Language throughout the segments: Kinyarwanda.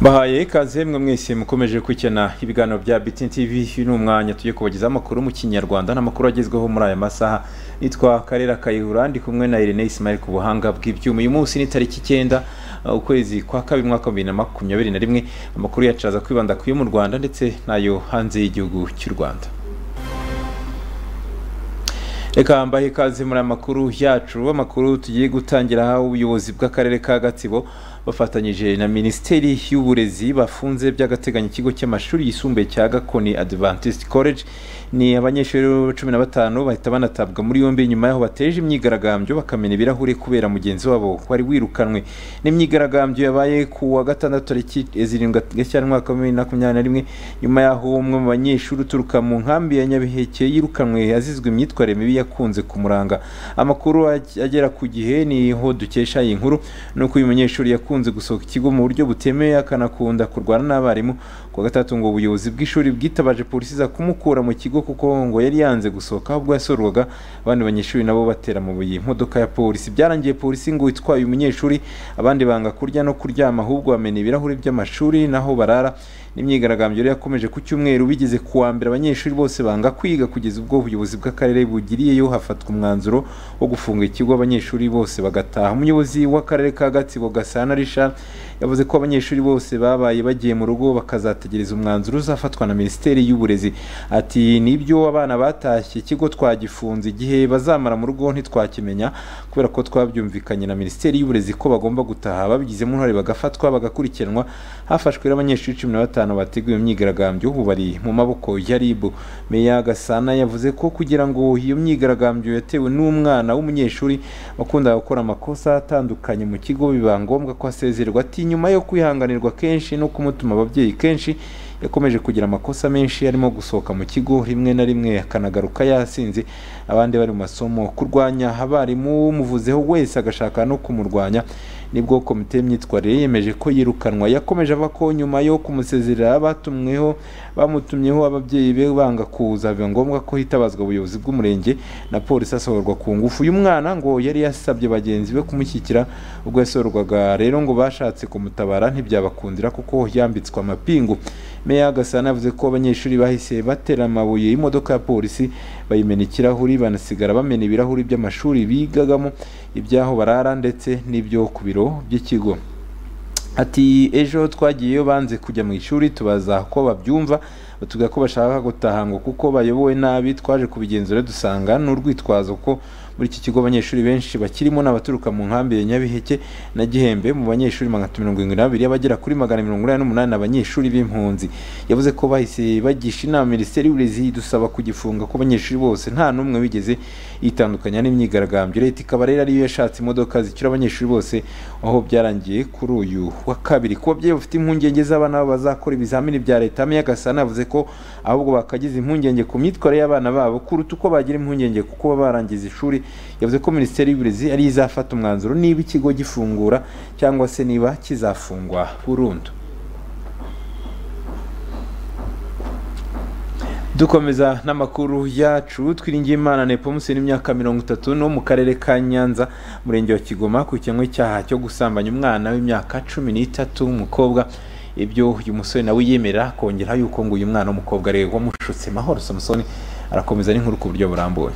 bahaye ikaze mwe mwese mukomeje kwikena ibiganiro bya bitin tv uyu ni umwanya tugiye kubagezaho amakuru mu kinyarwanda n'amakuru agezweho muri aya masaha nitwa karera kayihura ndi kumwe na irene ismail ku buhanga bw'ibyuma uyu munsi ni tariki icyenda uh, ukwezi kwa kabiri mwaka wa bibiri na makumyabiri na rimwe amakuru yacu aza kwibanda ku yo mu rwanda ndetse n'ayo hanze y'igihugu cy'u rwanda reka mbahe ikaze muri aya makuru yacu amakuru tugiye gutangira aho ubuyobozi bw'akarere ka gatsibo bafatanyije na minisiteri y'uburezi bafunze by'agateganyo ikigo cy'amashuri yisumbuye cya gakoni adventist college ni abanyeshuri cumi na batanu bahita banatabwa muri yombi nyuma y'aho bateje imyigaragambyo bakamena ibirahure kubera mugenzi wabo wari wirukanwe n'imyigaragambyo yabaye ku wa gatandatu tariki zirindwi gashyira umwaka wa bibiri na makumyabiri na rimwe nyuma y'aho umwe mu banyeshuri uturuka mu nkambi ya nyabiheke yirukanwe azizwe imyitwarire mibi yakunze kumuranga amakuru agera ku gihe niho dukesha iyi nkuru ni uko uyu munyeshuri yakunze akunze gusohoka ikigo mu buryo butemewe akanakunda kurwana n'abarimu ku gatatu ngo ubuyobozi bw'ishuri bwitabaje polisi za kumukura mu kigo kuko ngo yari yanze gusohoka ahubwo yasorwaga abandi banyeshuri nabo batera mu buye imodoka ya polisi byarangiye polisi ngo itwaye umunyeshuri abandi banga kurya no kuryama ahubwo bamena ibirahuri by'amashuri naho barara n'imyigaragambyo yari yakomeje ku cyumweru bigeze kuwa mbere abanyeshuri bose banga kwiga kugeza ubwo ubuyobozi bw'akarere bugiriyeyo hafatwa umwanzuro wo gufunga ikigo abanyeshuri bose bagataha umuyobozi w'akarere ka gatsibo gasana richard yavuze ko abanyeshuri bose babaye bagiye mu rugo bakazategereza umwanzuro uzafatwa na minisiteri y'uburezi ati nibyo abana batashye ikigo twagifunze igihe bazamara mu rugo ntitwakimenya kubera ko twabyumvikanye na minisiteri y'uburezi ko bagomba gutaha babigizemo uruhare bagafatwa bagakurikiranwa hafashwe n'abanyeshuri cumi na batanu bateguye imyigaragambyo ubu bari mu maboko ya rib meya gasana yavuze ko kugira ngo iyo myigaragambyo yatewe n'umwana w'umunyeshuri wakundaga gukora amakosa atandukanye mu kigo biba ngombwa ko asezerwa ati nyuma yo kwihanganirwa kenshi no kumutuma ababyeyi kenshi yakomeje kugira amakosa menshi arimo gusohoka mu kigo rimwe na rimwe akanagaruka yasinze abandi bari mu masomo kurwanya abarimu umuvuzeho wese agashaka no kumurwanya nibwo komite y'imyitwarire yemeje ko yirukanwa yakomeje ava ko nyuma yo kumusezerera batumweho bamutumyeho ababyeyi be banga kuza biba ngombwa ko hitabazwa ubuyobozi bw'umurenge na polisi asohorwa ku ngufu uyu mwana ngo yari yasabye bagenzi be kumushyigikira ubwo yasohorwaga rero ngo bashatse kumutabara ntibyabakundira kuko yambitswe amapingu meya gasana yavuze ko abanyeshuri bahise batera amabuye y'imodoka ya polisi bayimena ikirahuri banasigara bamena ibirahuri by'amashuri bigagamo iby'aho barara ndetse n'ibyo ku biro by'ikigo ati ejo twagiyeyo banze kujya mu ishuri tubaza ko babyumva batubwira ko bashaka gutaha ngo kuko bayobowe nabi twaje kubigenzura dusanga n'urwitwazo ko muri iki kigo abanyeshuri benshi bakirimo n'abaturuka mu nkambi ya nyabiheke na gihembe mu banyeshuri magana atatu mirongo irindwi n'abiri abagera kuri magana mirongo inani n'umunani abanyeshuri b'impunzi yavuze ko bahise bagisha inama minisiteri y'uburezi dusaba kugifunga ko abanyeshuri bose nta n'umwe wigeze yitandukanya n'imyigaragambyo leta ikaba rero ariyo yashatse imodoka zicyura abanyeshuri bose aho byarangiye kuri uyu wa kabiri ku babyeyi bafite impungenge z'abana babo bazakora ibizamini bya leta meyagasana yavuze ko ahubwo bakagize impungenge ku myitwarire y'abana babo kuruta uko bagira impungenge kuko baba barangiza ishuri yavuze ko minisiteri y'uburezi ariyo izafata umwanzuro niba ikigo gifungura cyangwa se niba kizafungwa burundu dukomeza n'amakuru yacu twiringiye imana nepo museni imyaka mirongo itatu no mu karere ka nyanza murenge wa kigoma ku kimwe cyaha cyo gusambanya umwana w'imyaka cumi n'itatu w'umukobwa ibyo uyu musore nawe yemera kongeraho yuko ngo uyu mwana w'umukobwa areba wamushutse mahoro samusoni arakomeza n'inkuru ku buryo burambuye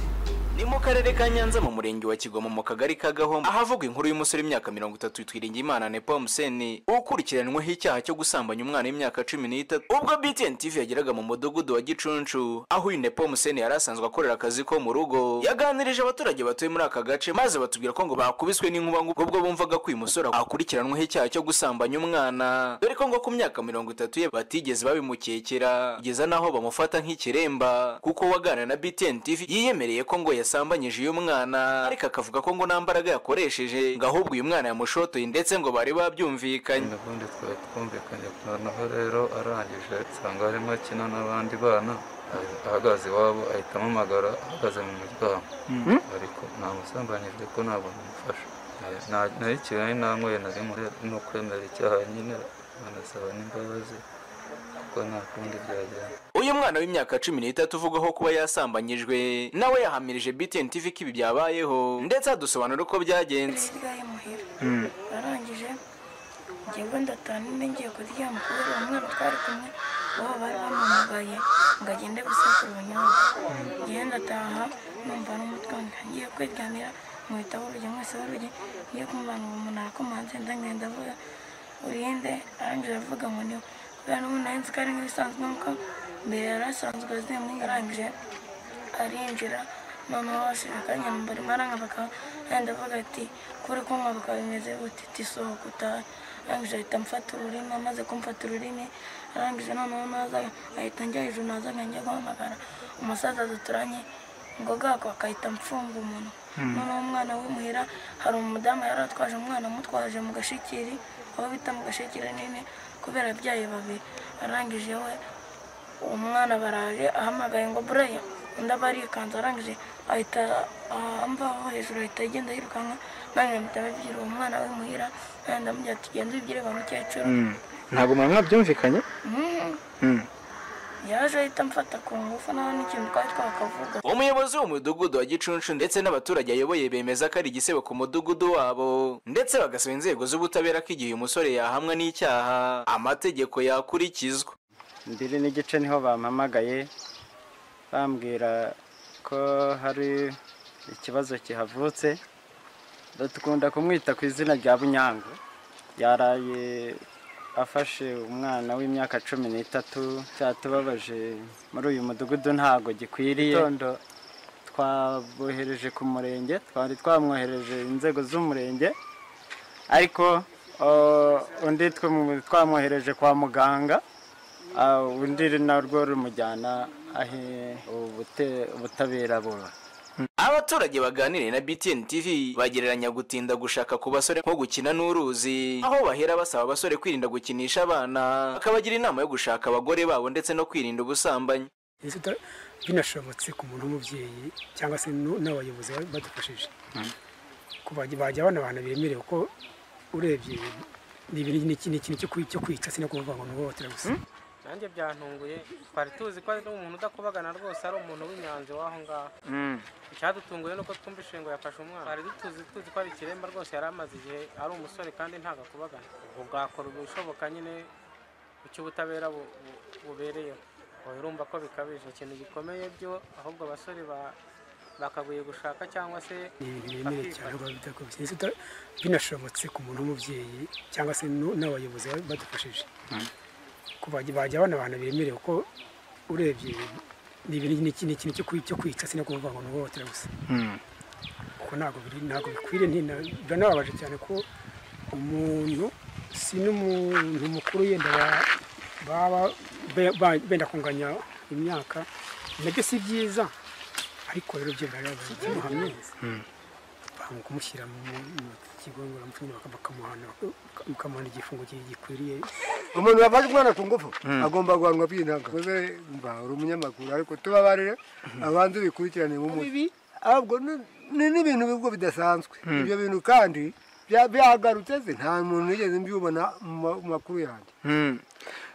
ni mu karere ka nyanza mu murenge wa kigoma mu kagari ka gahombo ahavugwa inkuru y'umusore w'imyaka mirongo itatu twiringiye imana nepo museni ukurikiranweho icyaha cyo gusambanya umwana w'imyaka cumi n'itatu ubwo btn tv yageraga mu mudugudu wa gicuncu aho uyu nepo museni yari asanzwe akorera akazi ko mu rugo yaganirije abaturage batuye muri aka gace maze batubwira ko ngo bakubiswe n'inkuba ngo ubwo bumvaga ko uyu musore akurikiranweho icyaha cyo gusambanya umwana dore ko ngo ku myaka mirongo itatu ye batigeze babimukekera kugeza n'aho bamufata nk'ikiremba kuko waganira na btn tv yiyemereye ko ngo yas yasambanyije uyu mwana ariko akavuga ko ngo nta mbaraga yakoresheje ngo ahubwo uyu mwana yamushotoye ndetse ngo bari babyumvikanye ubundi twari twumvikanye noneho rero arangije nsanga arimo akina n'abandi bana ahagaze iwabo ahita amamagara ahagaze mu muryango ariko ntamusambanyije ko ntabwo namufasha nari kigali nanyweye nari muri no kwemera icyaha nyine banasaba n'imbabazi kuko nta kundi byagenda uyu mwana w'imyaka cumi n'itatu uvugwaho kuba yasambanyijwe nawe yahamirije btn tv ko ibi byabayeho ndetse adusobanura uko byagenze arangije ngingo ndataha ninde ngiye kuryama kubera uwo mwana twari kumwe baba bari bamuhamagaye ngo agende gusekura ubunyobwa ngiye ndataha numva n'umutwe wanjye ngiye kwiryamira muhita burya mwese barurya ngiye kumubana uwo muntu arakomanze ndagenda avuga urinde arangije aravuga ngo niwe kubera n'ubu nari nzi ko ari nk'ibisanzwe nk'uko mbere yari asanzwe azimwe arangije arinjira noneho ashaka akanyambara imaranga bakaba yenda avuga ati kuri kumva bakaba bimeze gute iti sohoka utahe arangije ahita amfata ururimi amaze kumfata ururimi arangije noneho naza ahita njya hejuru naza njya guhamagara umusaza duturanye ngo bwako akahita amfunga umuntu noneho umwana w'imuhira hari umudamu yari atwaje umwana amutwaje mu gashikiri aho bita mu gashikiri nini kubera abyaye babiri arangije we uwo mwana baraje ahamagaye ngo buraya undi aba arikanzu arangije ahita amvaho hejuru ahita agenda yirukanka nanjye mpita babwira uwo mwana w'imuhira nanjye ndamubwira ati genda ubibwire ba mukecuru ntabwo mwari mwabyumvikanye Mhm. Mm. yaje ahita amfata ku ngufu nawe n'ikintu twari twakavuga umuyobozi w'umudugudu wa gicuncu ndetse n'abaturage ayoboye bemeza ko ari igisebo ku mudugudu wabo ndetse bagasaba inzego z'ubutabera ko igihe uyu musore yahamwa n'icyaha amategeko yakurikizwa mbiri n'igice niho bampamagaye bambwira ko hari ikibazo kihavutse dukunda kumwita ku izina rya bunyango yaraye afashe umwana w'imyaka cumi n'itatu cyatubabaje muri uyu mudugudu ntabwo gikwiriye Gitondo twabohereje ku murenge twari twamwohereje inzego z'umurenge ariko uh, undi twamu- twamwohereje kwa muganga Ah, undi narwo rumujyana ahe ubute- ubutabera buba abaturage baganiriye na btn tv bagereranya gutinda gushaka ku basore nko gukina n'uruzi aho bahera basaba abasore kwirinda gukinisha abana bakabagira inama yo gushaka abagore babo ndetse no kwirinda ubusambanyi Ese uta- binashobotse ku muntu w'umubyeyi cyangwa se nu- n'abayobozi ba- badufashije Ko bajya bajya bana abantu bemerewe ko urebye ni ibintu ni ikintu ni ikintu cyo kwi- cyo kwica si no kuvuga ngo ni uhohotera gusa nanjye byantunguye twari tuzi ko ari umuntu udakubagana rwose ari umuntu w'inyanzi w'aho ngaho icyadutunguye ni uko twumva ishingo yafashe umwana twari dutuzi tuzi ko ari ikiremba rwose yari amaze igihe ari umusore kandi ntabwo akubagana ubwo bwakora ibishoboka nyine icyo ubutabera bu- bu- bubereyeho ubu urumva ko bikabije ikintu gikomeye byo ahubwo abasore ba- bakaguye gushaka cyangwa se ni ibintu biremereye cyane rwose bitakubise Ese uta- binashobotse ku muntu w'umubyeyi cyangwa se nu- n'abayobozi ba- badufashije Ko bajya bajya bana abantu bemerewe ko urebye ni ibintu ni ikintu ni ikintu cyo kwi- cyo kwica si no kuvuga ngo ni uhohotera gusa kuko ntabwo biri ntabwo bikwiriye ntina- biranababaje cyane ko umuntu si n'umuntu mukuru yenda ba- baba be- ba- benda kunganya imyaka nabyo si byiza ariko rero byo birababaje kimuhamye banga kumushyira mu mu kigo ngororamuco nyine baka- bakamuhana baka- bakamuhana igifungo gi- gikwiriye umuntu wafashe umwana ku ngufu agomba guhanwa by'inanga ukoze mba uri umunyamakuru ariko tubabarire abanze bikurikirane nk'umubi ahubwo ni- ni- n'ibintu bigo bidasanzwe ibyo bintu kandi bya- byagarutse nzi nta muntu nigeze mbibona mu ma- mu makuru yanjye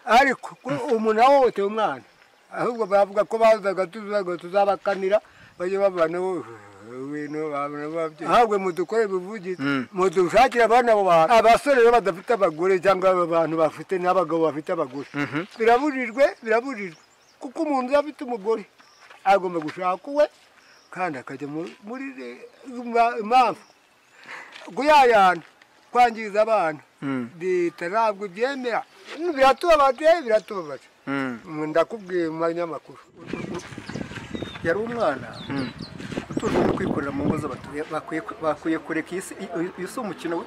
ariko ko umuntu ahohoteye umwana ahubwo bavuga ko bazaga tuzaga tuzabakanira bajye babana wowe ibintu babona babye ahubwo mudukore bivugize mudushakire abana abo bantu abasore rero badafite abagore cyangwa aba bantu bafite n'abagabo bafite abagore birabujijwe birabujijwe kuko umuntu iyo afite umugore agomba gushaka uwe kandi akajya mu- muri re- ma- impamvu kuyayana kwangiza abana leta ntabwo ibyemera biratubabaje biratubabaje ndakubwiye mu manyamakuru yari umwana utuje no kwikorera mu ngo z'abatuye bakwiye bakwiye kureka iyi si- iyi si umukino wi-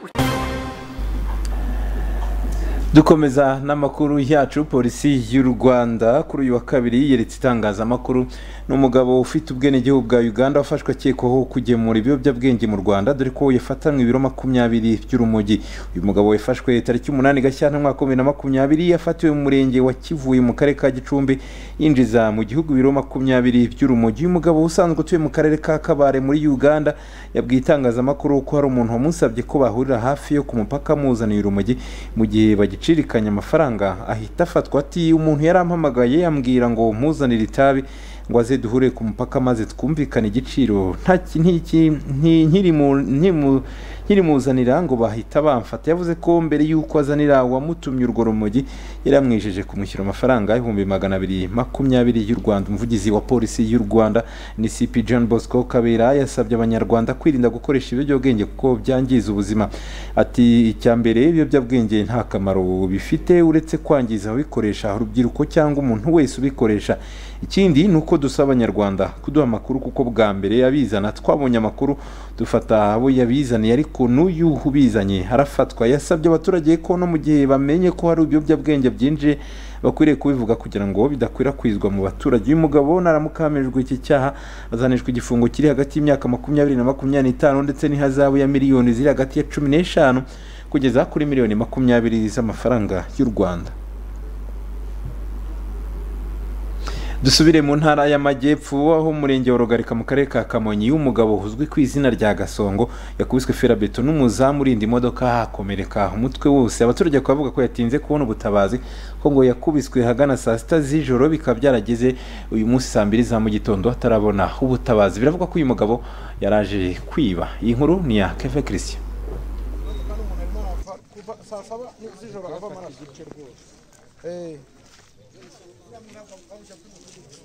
dukomeza n'amakuru yacu polisi y'u rwanda kuri uyu wa kabiri yeretse itangazamakuru ni umugabo ufite ubwenegihugu bwa uganda wafashwe akekwaho kugemura ibiyobyabwenge mu rwanda dore ko yafatanwe ibiro makumyabiri by'urumogi uyu mugabo yafashwe tariki umunani gashyantare umwaka wa bibiri na makumyabiri yafatiwe mu murenge wa kivuye mu karere ka gicumbi yinjiza mu gihugu ibiro makumyabiri by'urumogi uyu mugabo usanzwe utuye mu karere ka kabare muri uganda yabwiye itangazamakuru ko hari umuntu wamusabye ko bahurira hafi yo ku mupaka amuzanira urumogi mu gihe bagicirikanya amafaranga ahita afatwa ati umuntu yarampamagaye yambwira ngo mpuzanire itabi ngo aze duhure ku mupaka maze twumvikane igiciro nta ki- ntiki- nti- nkirimu- nkimu- nkirimuzanira ngo bahita bamfata yavuze ko mbere y'uko azanira uwamutumye urwo rumogi yari amwijeje kumushyura amafaranga ibihumbi magana abiri makumyabiri y'u rwanda umuvugizi wa polisi y'u rwanda ni cp john bosco kabera yasabye abanyarwanda kwirinda gukoresha ibiyobyabwenge kuko byangiza ubuzima ati icya mbere ibiyobyabwenge nta kamaro bifite uretse kwangiza ababikoresha urubyiruko cyangwa umuntu wese ubikoresha ikindi ni uko dusaba abanyarwanda kuduha amakuru kuko bwa mbere abizana twabonye amakuru dufata abo yabizaniye ariko n'uyu ubizanye arafatwa yasabye abaturage ko no mu gihe bamenye ko hari ibiyobyabwenge byinjiye bakwiriye kubivuga kugira ngo bidakwirakwizwa mu baturage uyu mugabo naramuka hamejwe iki cyaha azanishwa igifungo kiri hagati y'imyaka makumyabiri na makumyabiri n'itanu ndetse n'ihazabu ya miliyoni ziri hagati ya cumi n'eshanu kugeza kuri miliyoni makumyabiri z'amafaranga y'u rwanda dusubire mu ntara y'amajyepfo aho umurenge wa rugarika mu karere ka kamonyi y'umugabo uzwi ku izina rya gasongo yakubiswe ferabeto n'umuzamu urinda imodoka hakomereka umutwe wose abaturage bakaba bavuga ko yatinze kubona ubutabazi ko ngo yakubiswe ahagana saa sita z'ijoro bikaba byarageze uyu munsi saa mbiri za mu gitondo atarabona ubutabazi biravugwa ko uyu mugabo yaraje kwiba iyi nkuru ni iya keve christian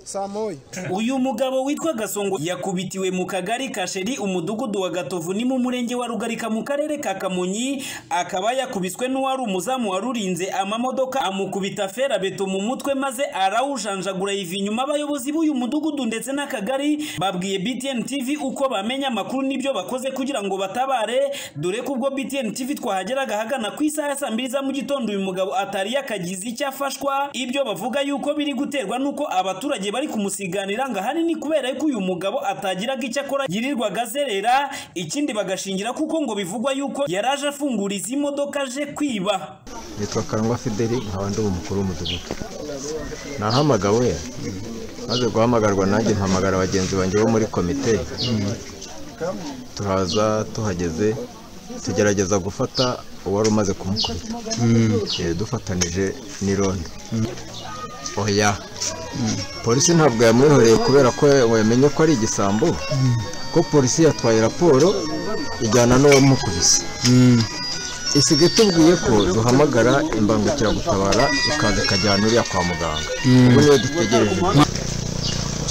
saa moya uyu mugabo witwa gasongo yakubitiwe mu kagari ka sheri umudugudu wa gatovu ni mu murenge wa rugarika mu karere ka kamonyi akaba yakubiswe n'uwari umuzamu warurinze amamodoka amukubita ferabeto mu mutwe maze arawujanjagura yiva inyuma abayobozi b'uyu mudugudu ndetse n'akagari babwiye btn tv uko bamenya amakuru n'ibyo bakoze kugira ngo batabare dore ko ubwo btn tv twahageraga ahagana ku isaha ya saa mbiri za mu gitondo uyu mugabo atari yakagize icyo afashwa ibyo bavuga yuko biri guterwa n'uko abaturage bari kumusiganira ngo ahanini kubera yuko uyu mugabo atagiraga icyo akora yirirwaga azerera ikindi bagashingira kuko ngo bivugwa yuko yari aje afungura izi modoka aje kwiba nitwa karangwa fideli nkaba ndi umukuru w'umudugudu nahamagawe maze guhamagarwa nanjye mpamagara bagenzi banjye bo muri komite turaza tuhageze tugerageza gufata uwari umaze kumukubita Eh, dufatanije n'irondo oya polisi ntabwo yamwihoreye kubera ko ngo yamenye ko ari igisambo ko polisi yatwaye raporo ijyana n'uwamukubise isiga itubwiye ko duhamagara imbangukiragutabara ikaza ikajyana uriya kwa muganga ubu niyo dutegereje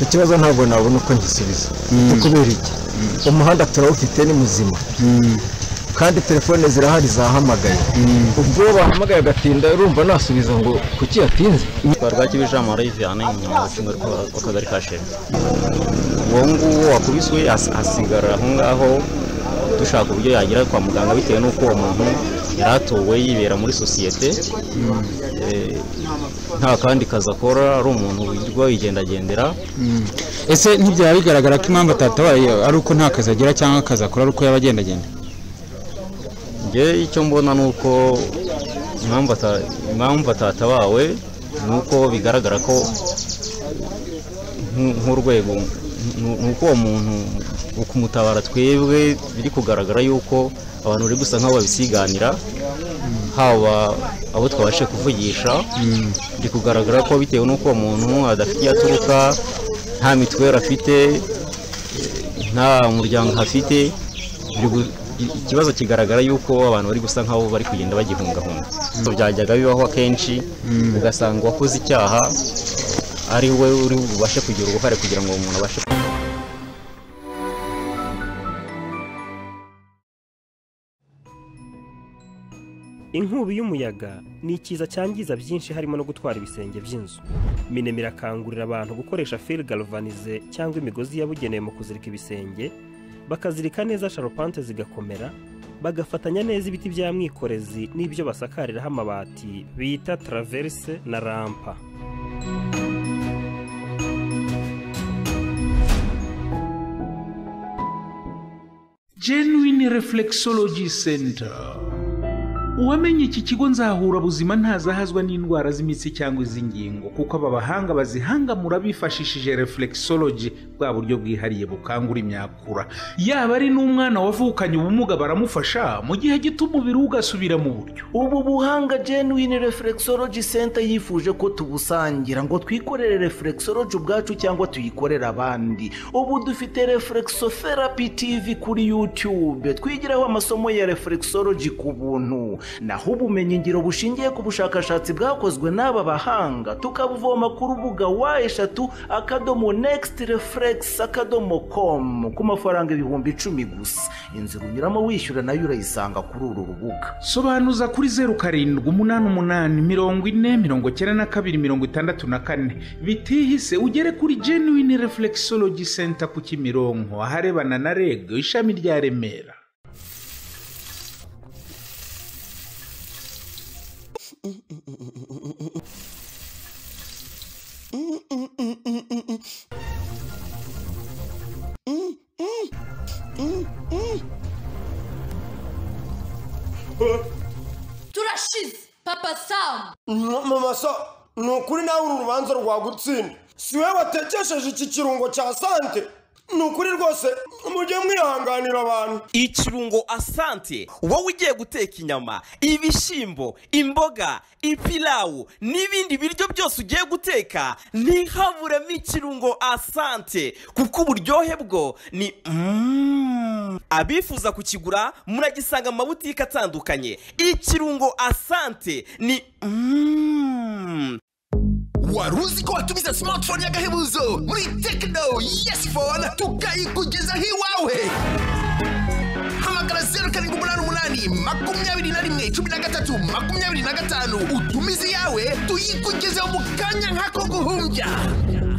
icyo kibazo ntabwo nabona uko ngisubiza ni kubera iki umuhanda turawufite ni muzima kandi telefone zirahari zahamagaye ubwo bahamagaye agatinda urumva nasubiza ngo kuki yatinze rwakibije ijambo riviyane inyuma gucunga rw'akagari ka sheri uwo nguwo wakubiswe as- asigara aho ngaho dushaka uburyo yagera kwa muganga bitewe n'uko uwo muntu yari atowe yibera muri sosiyete eh, nta kandi kazi akora ari umuntu wirirwa yigendagendera ese ntibyaba bigaragara ko impamvu atatabaye ari uko nta kazi agira cyangwa akazi akora ari uko yaba agendagenda njye icyo mbona ni uko impamvu ata- impamvu atatabawe ni uko bigaragara ko nk- nk'urwego ni- ni uko uwo muntu mu kumutabara twebwe biri kugaragara yuko abantu bari gusa nk'aho babisiganira haba abo twabashe kuvugisha biri kugaragara ko bitewe n'uko uwo muntu adafite iyo aturuka nta mituweli afite nta muryango afite biri gu- i- ikibazo kigaragara yuko abantu bari gusa nk'aho bari kugenda bagihungahunga byajyaga bibaho akenshi Mm. ugasanga uwakoze icyaha ari we uri bubashe kugira uruhare kugira ngo uwo muntu abashe inkubi y'umuyaga ni ikiza cyangiza byinshi harimo no gutwara ibisenge by'inzu minemira irakangurira abantu gukoresha fil galvanize cyangwa imigozi yabugenewe mu kuzirika ibisenge bakazirika neza sharupante zigakomera bagafatanya neza ibiti bya mwikorezi n'ibyo basakariraho amabati bita traverse na rampa genuine reflexology center uwamenye iki kigo nzahura buzima ntazahazwa n'indwara z'imitsi cyangwa iz'ingingo kuko aba bahanga bazihangamura bifashishije reflexology bwa buryo bwihariye bukangura imyakura yaba ari n'umwana wavukanye ubumuga baramufasha mu gihe gito umubiri we ugasubira mu buryo ubu buhanga genuine reflexology center yifuje ko tubusangira ngo twikorere reflexology ubwacu cyangwa tuyikorere abandi ubu dufite reflexotherapy tv kuri youtube twigiraho amasomo ya reflexology ku buntu naho ubumenyingiro bushingiye ku bushakashatsi bwakozwe n'aba bahanga tukabuvoma ku rubuga wa eshatu akadomo next reflex akadomo com ku mafaranga ibihumbi icumi gusa inzira unyuramo wishyura nayo urayisanga kuri uru rubuga sobanuza kuri zeru karindwi umunani umunani mirongo ine mirongo cyenda na kabiri mirongo itandatu na kane bitihise ugere kuri genuine reflexology center ku kimironko aharebana na reg ishami rya remera turashize papa samu mama so ni ukuri nawe uru rubanza rwagutsinda si we watekesheje iki kirungo cya sante ni ukuri rwose mujye mwihanganira abantu ikirungo asante wowe ugiye guteka inyama ibishyimbo imboga ipilawu n'ibindi biryo byose ugiye guteka ntihaburemo ikirungo asante kuko uburyohe bwo ni Mm. abifuza kukigura muragisanga mu mabutike atandukanye ikirungo asante ni Mm. wari uzi ko watumiza smartphone y'agahebuzo muri tekino yesi fone tukayikugezaho iwawe hamagara zeru karindwi umunani umunani makumyabiri na rimwe cumi na gatatu makumyabiri na gatanu utumize iyawe tuyikugezeho mu kanya nk'ako guhumbya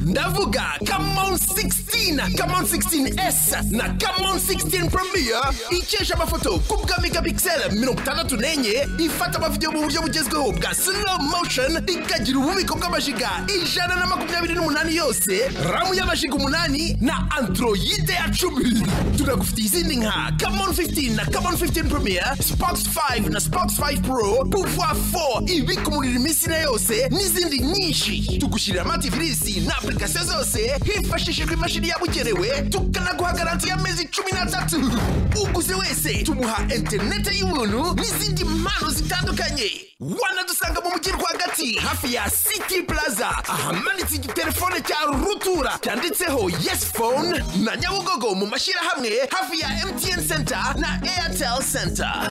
ndavuga kamon 16 kamon 16s na kamon 16 premier ikesha amafoto ku bwa megapixel mirongo itandatu n'enye ifata amavidewo mu buryo bugezweho bwa slow motion ikagira ububiko bw'amajiga ijana na makumyabiri n'umunani yose ramu y'amajiga umunani na androide ya cumi tunagufitiye izindi nka kamon 15 na kamon 15 premier spox 5 na spox 5 pro pouvoir 4 ibika umuriro iminsi na yose n'izindi nyinshi tugushyirira amativirisi na application zose hifashishijwe imashini yabugenewe tukanaguha garanti y'amezi cumi n'atatu uguze wese tumuha interinete y'ubuntu n'izindi mpano zitandukanye wanadusanga mu mujyi rwagati hafi ya city plaza ahamanitse igitelefone cya rutura cyanditseho yes phone na nyabugogo mu mashyirahamwe hafi ya mtn center na airtel center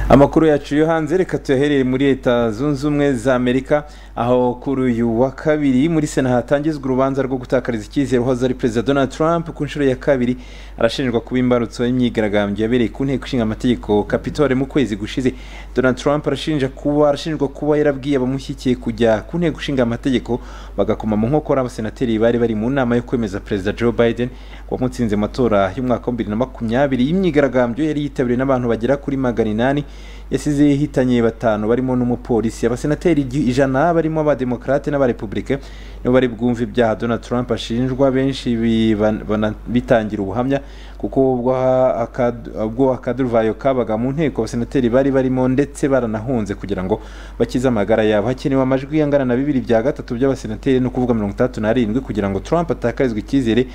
amakuru yacu yo hanze reka tuyahereye muri leta zunze ubumwe za amerika aho kuri uyu wa kabiri muri sena hatangizwa urubanza rwo gutakariza icyizere uhoze ari perezida donald trump ku nshuro ya kabiri arashinjwa kuba imbarutso y'imyigaragambyo yabereye ku nteko ishinga amategeko kapitole mu kwezi gushize donald trump arashinja kuba arashinjwa kuba yarabwiye abamushyigikiye kujya ku nteko ishinga amategeko bagakoma mu nkokora abasenateri bari bari mu nama yo kwemeza perezida joe biden wamutsinze mu matora y'umwaka wa bibiri na makumyabiri y'imyigaragambyo yari yitabiriwe n'abantu bagera kuri magana inani yasize yihitanye batanu barimo n'umupolisi abasenateri ijana barimo abademokarate n'abarepublike nibo bari bwumve ibyaha donald trump ashinjwa benshi biban- bana- bitangira ubuhamya kuko ubwo akad- ubwo akaduruvayo kabaga mu nteko abasenateri bari barimo ndetse baranahunze kugira ngo bakize amagara yabo hakenewe amajwi angana na bibiri bya gatatu by'abasenateri no kuvuga mirongo itandatu n'arindwi kugira ngo trump atakarizwe icyizere ni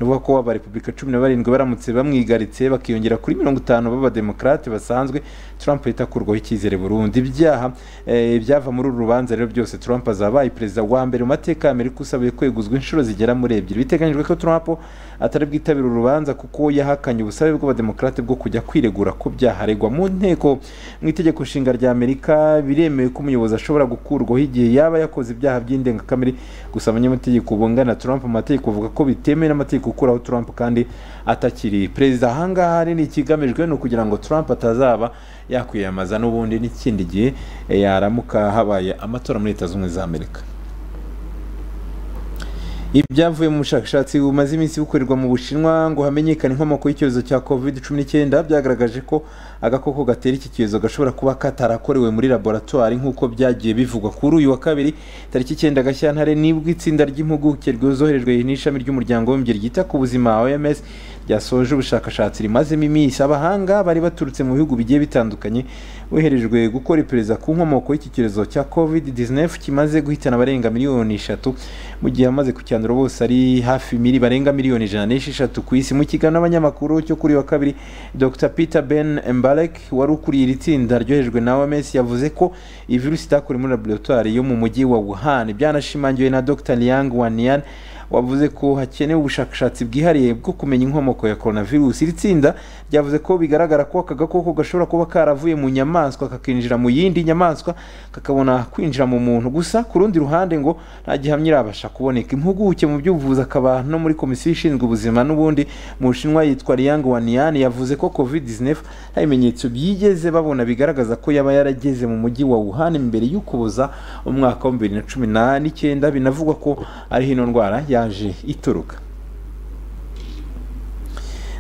ukuvuga ko abarepubulika cumi na barindwi baramutse bamwigaritse bakiyongera kuri mirongo itanu b'abademokarate basanzwe trump yita kurwaho icyizere burundu ibyaha eh, ibyava muri uru rubanza rero byose trump azabaye perezida wa mbere mu mateka ya amerika usabiye kweguzwa inshuro zigera muri ebyiri biteganyijwe ko trump atari bwitabire uru rubanza kuko yahakanye ubusabe bw'abademokarate bwo kujya kwiregura ku byaha aregwa mu nteko mu itegeko nshinga rya amerika biremewe ko umuyobozi ashobora gukurwaho igihe yaba yakoze ibyaha by'indengakamere gusa abanyamategeko bungana trump amategeko avuga ko bitemewe n'amategeko gukuraho trump kandi atakiri perezida ahangaha rero ikigamijwe ni ukugira ngo trump atazaba yakwiyamamaza n'ubundi n'ikindi gihe eh, yaramuka habaye amatora muri leta zunze ubumwe za amerika ibyavuye mu bushakashatsi bumaze iminsi bukorerwa mu bushinwa ngo hamenyekane inkomoko y'icyorezo cya covid cumi n'icyenda byagaragaje ko agakoko gatera iki cyorezo gashobora kuba katarakorewe muri laboratwari nk'uko byagiye bivugwa kuri uyu wa kabiri tariki icyenda gashyantare nibwo itsinda ry'impuguke ryoherejwe n'ishami ry'umuryango w'abibumbye ryita ku buzima oms ryasoje ubushakashatsi rimazemo iminsi abahanga bari baturutse mu bihugu bigiye bitandukanye boherejwe gukora iperereza ku nkomoko y'iki cyorezo cya covid 19 kimaze guhitana abarenga miliyoni eshatu mu gihe amaze kucyandura bose ari hafi miri barenga miliyoni ijana n'esheshatu ku isi mu kiganiro n'abanyamakuru cyo kuri uyu wa kabiri dr peter ben mbalek wari ukuriye iri tsinda ryohejwe na oms yavuze ko iyi virusi itakorewe muri laboratwari yo mu mujyi wa wuhan byanashimangiwe na dr liang wanian wavuze ko hakenewe ubushakashatsi bwihariye bwo kumenya inkomoko ya coronavirus iri tsinda ryavuze ko bigaragara ko aka gakoko gashobora kuba karavuye mu nyamaswa kakinjira mu yindi nyamaswa kakabona kwinjira mu muntu gusa ku rundi ruhande ngo nta gihamya irabasha kuboneka impuguke mu by'ubuvuzi akaba no muri komisiyo ishinzwe ubuzima n'ubundi mu bushinwa yitwa liang wanian yavuze ko covid 19 nta bimenyetso byigeze babona bigaragaza ko yaba yarageze mu mujyi wa wuhan mbere y'ukuboza umwaka wa bibiri na cumi n'icyenda binavugwa ko ariho ino ndwara ya yaje ituruka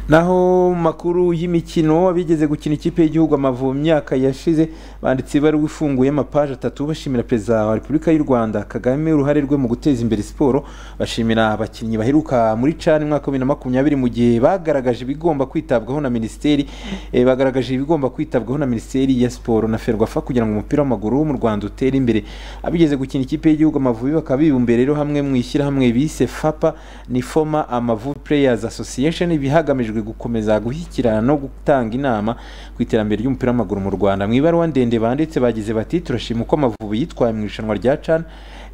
naho mu makuru y'imikino abigeze gukina ikipe y'igihugu amavubi mu myaka yashize banditse ibaruwa ifunguye amapaji atatu bashimira perezida wa repubulika y'u rwanda kagame uruhare rwe mu guteza imbere siporo bashimira abakinnyi baheruka muri cani umwaka wa bibiri na makumyabiri mu gihe bagaragaje ibigomba kwitabwaho na minisiteri eh, bagaragaje ibigomba kwitabwaho na minisiteri ya siporo na ferwafa kugira ngo umupira w'amaguru mu rwanda utere imbere abigeze gukina ikipe y'igihugu amavubi bakaba bibumbiye rero hamwe mu ishyirahamwe bise fapa ni foma amavubi players association ibi hagamijwe gukomeza gushyikirana no gutanga inama ku iterambere ry'umupira w'amaguru mu rwanda mu ibaruwa ndende banditse bagize bati turashima uko amavubi yitwaye mu irushanwa rya can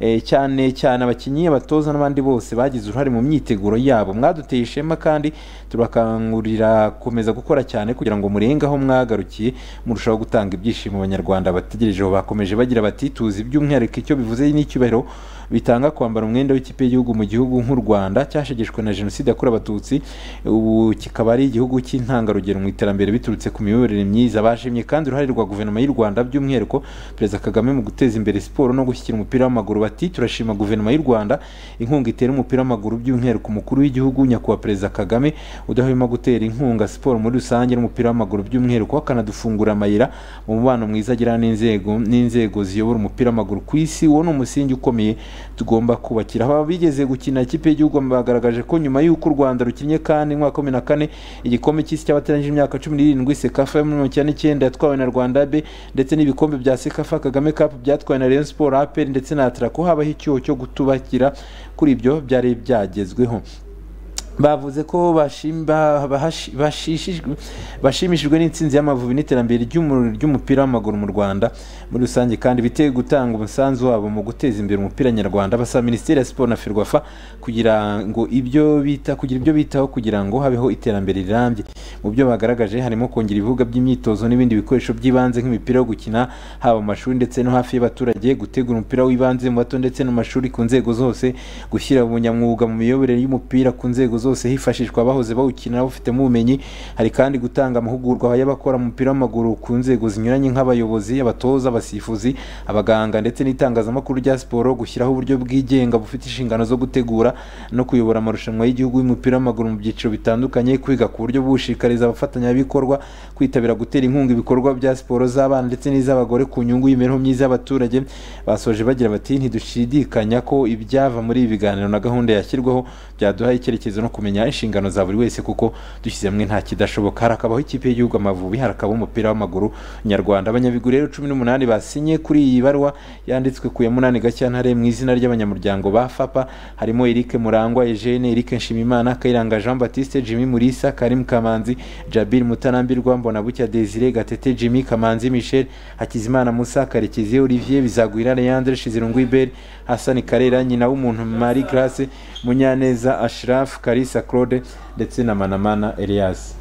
eh, cyane cyane abakinnyi abatoza n'abandi bose bagize uruhare mu myiteguro yabo mwaduteye ishema kandi turakangurira gukomeza gukora cyane kugira ngo murenge aho mwagarukiye murushaho gutanga ibyishimo abanyarwanda bategerejeho bakomeje bagira bati tuzi by'umwihariko icyo bivuze n'icyubahiro bitanga kwambara umwenda w'ikipe y'igihugu mu gihugu nk'u rwanda cyashegeshwe na jenoside yakorewe abatutsi ubu kikaba ari igihugu cy'intangarugero mu iterambere biturutse ku miyoborere myiza bashimye kandi uruhare rwa guverinoma y'u rwanda by'umwihariko perezida kagame mu guteza imbere siporo no gushyikira umupira w'amaguru bati turashima guverinoma y'u rwanda inkunga itera umupira w'amaguru by'umwihariko umukuru w'igihugu nyakubahwa perezida kagame udahwema gutera inkunga siporo muri rusange n'umupira w'amaguru by'umwihariko akanadufungura amayira mu mubano mwiza agira n'inzego n'inzego ziyobora umupira w'amaguru ku isi uwo ni umusingi ukomeye tugomba kubakira aba bigeze gukina ikipe y'igihugu bagaragaje ko nyuma y'uko u rwanda rukinnye kandi umwaka wa makumyabiri na kane igikombe cy'isi cy'abateganyije imyaka cumi n'irindwi sekafa yo muri mirongo icyenda n'icyenda yatwawe na rwanda be ndetse n'ibikombe bya sekafa kagame kapu byatwawe na rayon siporo aperi ndetse na atarako habaho icyuho cyo gutubakira kuri ibyo byari byagezweho bavuze ko bashimishijwe n'intsinzi y'amavubi n'iterambere ry'umupira w'amaguru mu rwanda muri rusange kandi bitewe gutanga umusanzu wabo mu guteza imbere umupira nyarwanda basaba minisiteri ya siporo na ferwafa kugira ngo ibyo bita kugira ibyo bitaho kugira ngo habeho iterambere rirambye mu byo bagaragaje harimo kongera ibibuga by'imyitozo n'ibindi bikoresho by'ibanze nk'imipira yo gukina haba mu mashuri ndetse no hafi y'abaturage gutegura umupira w'ibanze mu bato ndetse no mu mashuri ku nzego zose gushyira ubunyamwuga mu miyoborere y'umupira ku nzego zose hifashishwa abahoze bawukina bafitemo ubumenyi hari kandi gutanga amahugurwa y'abakora umupira w'amaguru ku nzego zinyuranye nk'abayobozi abatoza abasifuzi abaganga ndetse n'itangazamakuru rya siporo gushyiraho uburyo bwigenga bufite inshingano zo gutegura no kuyobora amarushanwa y'igihugu y'umupira w'amaguru mu byiciro bitandukanye kwiga ku buryo bushishikariza abafatanyabikorwa kwitabira gutera inkunga ibikorwa bya siporo z'abana ndetse n'iz'abagore ku nyungu y'imibereho myiza y'abaturage basoje bagira bati ntidushidikanya ko ibyava muri ibi biganiro na gahunda yashyirwaho byaduha icyerekezo no kumenya inshingano za buri wese kuko dushyize hamwe nta kidashoboka harakabaho ikipe y'igihugu amavubi harakabaho umupira w'amaguru nyarwanda abanyabigwi rero cumi n'umunani basinye kuri iyi baruwa yanditswe ku ya munani gashyantare mu izina ry'abanyamuryango ba fapa harimo eric murangwa eugene eric nshimimana kayiranga jean baptiste jimmy murisa karim kamanzi jabil mutanambirwa mbonabucya desire gatete jimmy kamanzi michel hakizimana musa karekezi olivier bizagwira leandre shizirungu iberi hasani karera nyina w'umuntu marie grace munyaneza ashiraf kari kalisa claude ndetse na manamana elias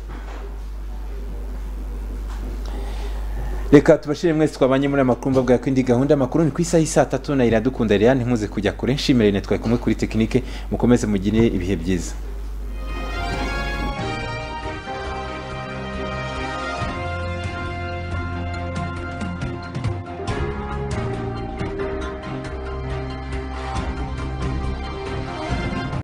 reka tubashire mwese twabanye muri amakuru mbabwira ko indi gahunda amakuru ni ku isaha y'i saa tatu na iradukunda rero ntimuze kujya kure nshimire twari kumwe kuri tekinike mukomeze mugire ibihe byiza